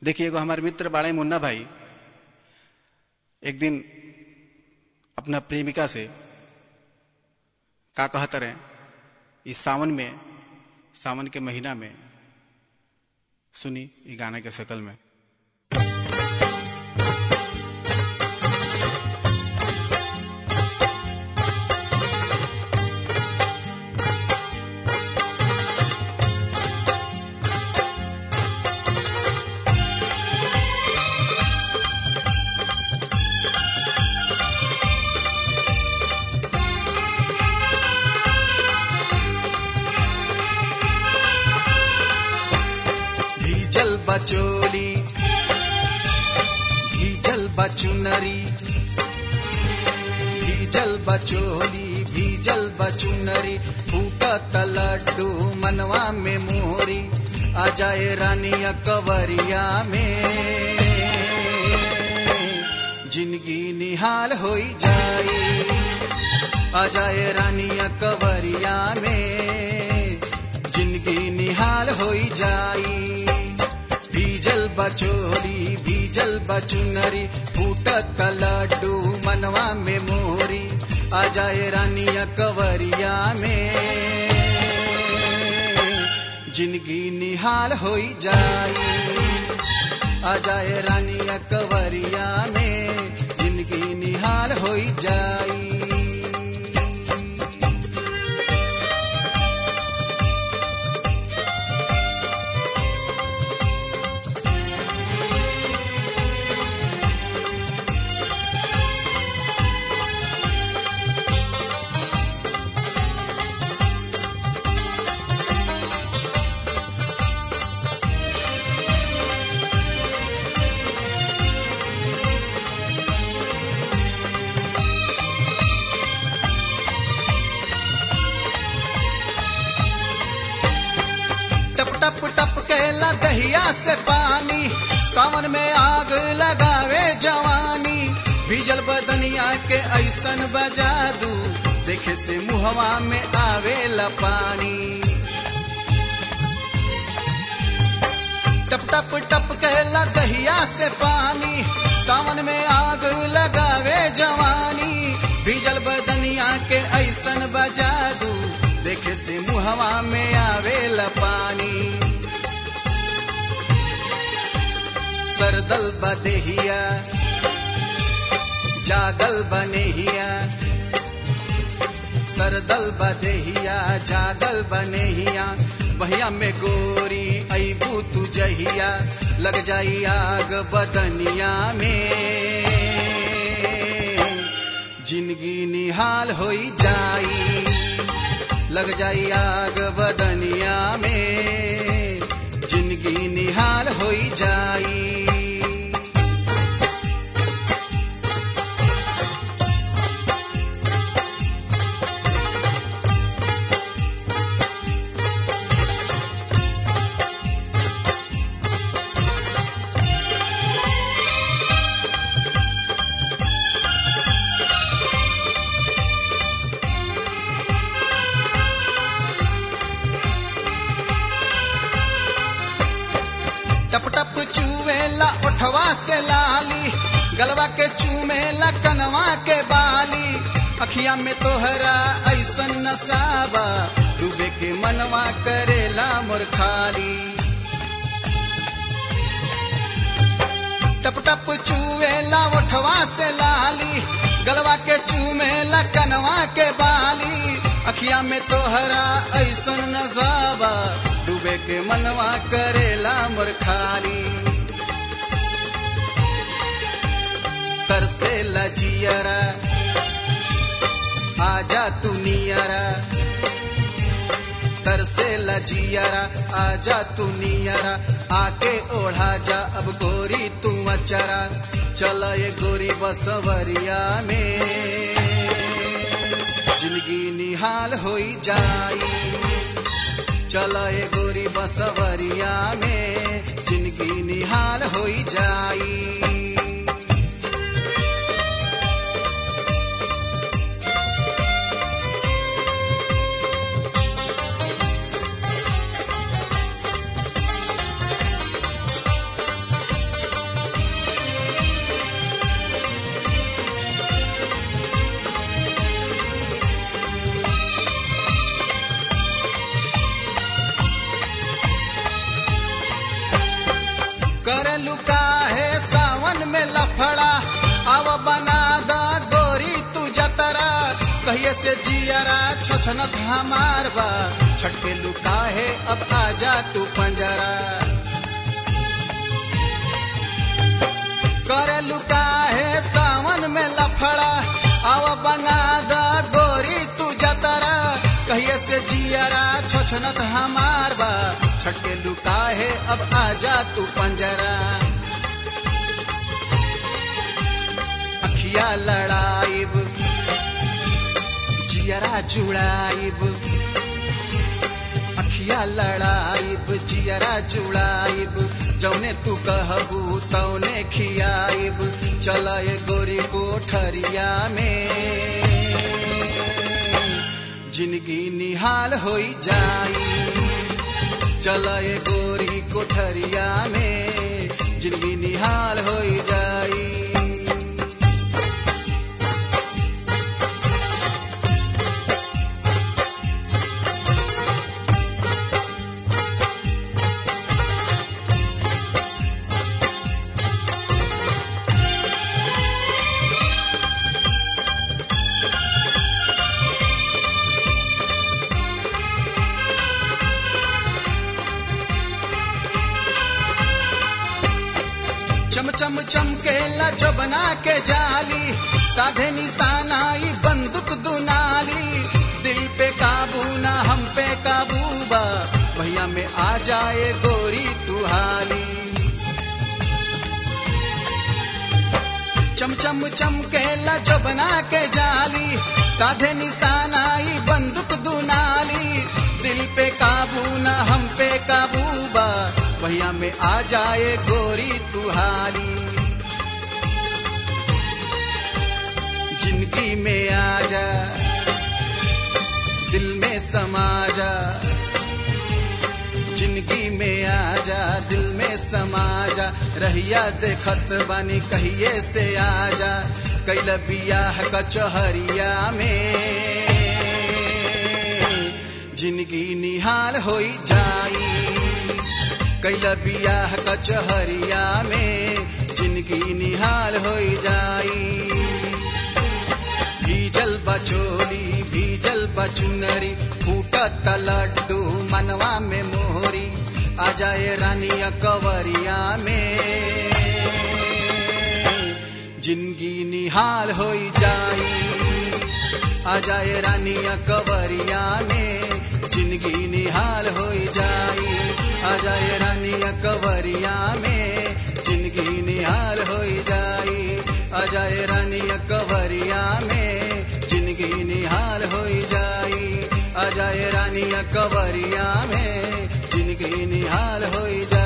देखिए एगो हमारे मित्र बाड़े मुन्ना भाई एक दिन अपना प्रेमिका से का कहत रहे इस सावन में सावन के महीना में सुनी ई गाने के शकल में भीजल बचोली भीजल बचुनरी भीजल बचोली भीजल बचुनरी फूटत लड्डू मनवा में मोहरी आ जाए रानिया कवरिया में जिंदगी निहाल होई जाई आ जाए रानिया कवरिया में जिंदगी निहाल होई जाई भीजल बचोली भीजल बचुनरी फूटत लड्डू मनवा में मोहरी आ जाए रानिया कवरिया में जिंदगी निहाल होई जाई आ जाए रानिया कवरिया में जिंदगी निहाल होई जाई टप टप टप कहला दहिया से पानी सावन में आग लगावे जवानी भीजल बदनिया के ऐसन बजा दू देखे से मुहवा में आवेला पानी टप टप टप कहला दहिया से पानी सावन में आग लगावे जवानी भीजल बदनिया के ऐसन बजा दू देखे से मुहवा में आवेला पानी सरदल बदेहिया जागल बनेहिया सरदल बदेहिया जागल बनेहिया बहिया में गोरी ऐबू तू जहिया लग जाई आग बदनिया में जिंदगी निहाल होई जाई लग जाई आग बदनिया में जिंदगी निहाल होई जाई टप टप चूवेला उठवा से लाली गलवा के चूमेला कनवा के बाली अखिया में तोहरा ऐसन नसाबा डूबे के मनवा करेला मोर खाली टप टप चूवेला उठवा से लाली गलवा के चूमेला कनवा के बाली अखिया में तोहरा ऐसन नजाबा डूबे के मनवा करेला मोर खाली तरसे लजियरा आजा तू नियरा तरसे लजियरा आजा तू नियरा आके ओढ़ा जा अब गोरी तू अचरा चल ये गोरी बसवरिया में जिंदगी निहाल होई जाई चल ये गोरी बसवरिया में जिंदगी निहाल होई जाई करे लुका है सावन में लफड़ा अब बना दा गोरी तू जतरा कहिए से जियरा छछनत हमार बा छटके लुका है अब आजा तू पंजरा करे लुका है सावन में लफड़ा अब बना दा गोरी तू जतरा कहिए से जियरा छोछनत हमार बा छटके लुका है अब आजा तू पंजरा अखिया लड़ाइब जियरा जुड़ाइब अखिया लड़ाइब जियरा जुड़ाइब जौने तू कहबू तौने खियाइब चल गोरी कोठरिया में जिंदगी निहाल होई जाई चल गोरी कोठरिया में जिंदगी निहाल होई जाई चम चम चमकेला जबना के जाली साधे निशाना ई बंदूक दुनाली दिल पे काबू ना हम पे काबू बा भैया में आ जाए गोरी तू हाली चम चम चमकेला जबना के जाली साधे निशाना ई बंदूक दुनाली दिल पे काबू ना हम पे काबू बा भैया में आ जाए गोरी तुहारी जिंदगी में आ जा दिल में समा जा जिंदगी में आ जा दिल में समा जा रहिया देखत बानी कहिए से आ जा कैल बियाह कचहरिया में जिंदगी निहाल होई जाई कैल बियाह कचहरिया में जिंदगी निहाल होई जाई भीजल बचोली भीजल बचुनरी फूटत लड्डू मनवा में मोहरी आ जाए रानिया कवरिया में जिंदगी निहाल होई जाई आ जाए रानिया कवरिया में जिंदगी निहाल होई जाई आ जाए रानिया कवरिया में जिंदगी निहाल होई जाई आ जाए रानिया कवरिया में जिंदगी निहाल होई जाई आ जाए रानिया कवरिया में जिंदगी निहाल होई जाई